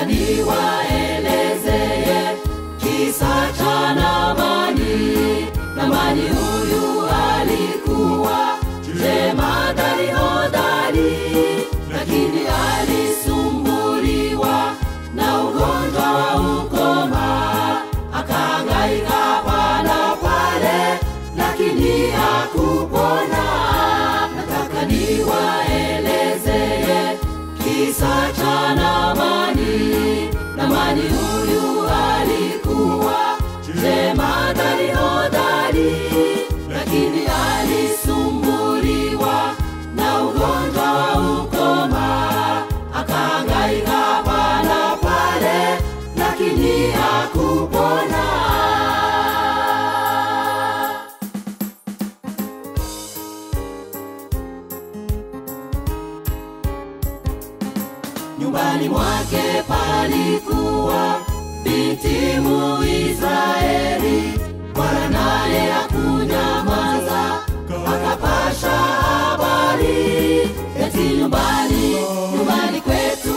nataka niwaelezeye kisa cha Namani. Namani huyu alikuwa jemadari hodari, lakini alisumbuliwa na ugonjwa wa ukoma, akahangaika hapa na pale, lakini hakupona. Nataka niwaelezeye kisa cha Namani. Namani huyu alikuwa jemadari hodari, lakini alisumbuliwa na ugonjwa wa ukoma, akahangaika hapa na pale, lakini hakupona. Nyumbani mwake palikuwa binti Muisraeli, Bwana naye hakunyamaza, akapasha habari eti nyumbani, nyumbani kwetu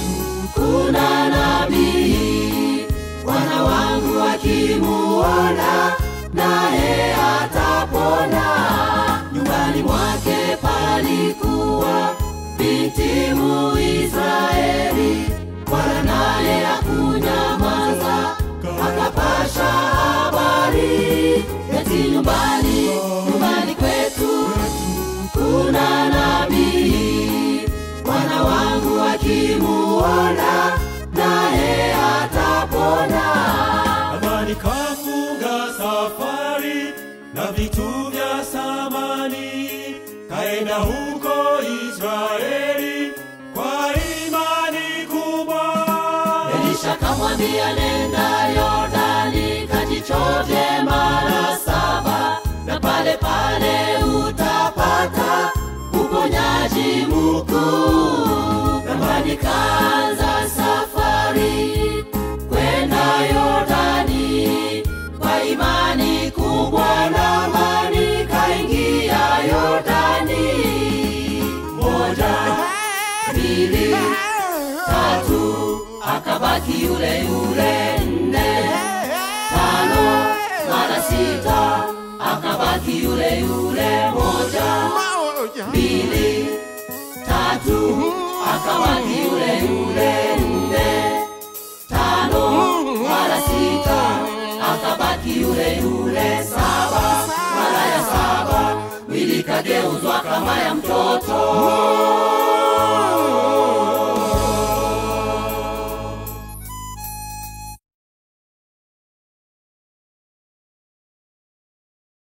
kuna nabii, Bwana wangu akimuona naye atapona. Nyumbani mwake palikuwa binti Muisraeli, Bwana naye hakunyamaza, akapasha habari eti nyumbani, nyumbani kwetu kuna nabii, Bwana wangu akimuona naye atapona. Amani kafunga safari na vitu vya samani, kaenda huko Israeli kwa imani kubwa. Elisha kamwambia nenda Yordani kajichoje mara saba, na pale pale utapata uponyaji mkuu. Ramani kaanza safari kwenda Yordani kwa imani kubwa, Naamani kaingia Yordani. Moja, mbili, tatu akabaki yule yule nne tano mara sita akabaki yule yule moja mbili tatu akabaki yule yule nne tano mara sita akabaki yule yule saba mara ya saba mwili kageuzwa kama ya mtoto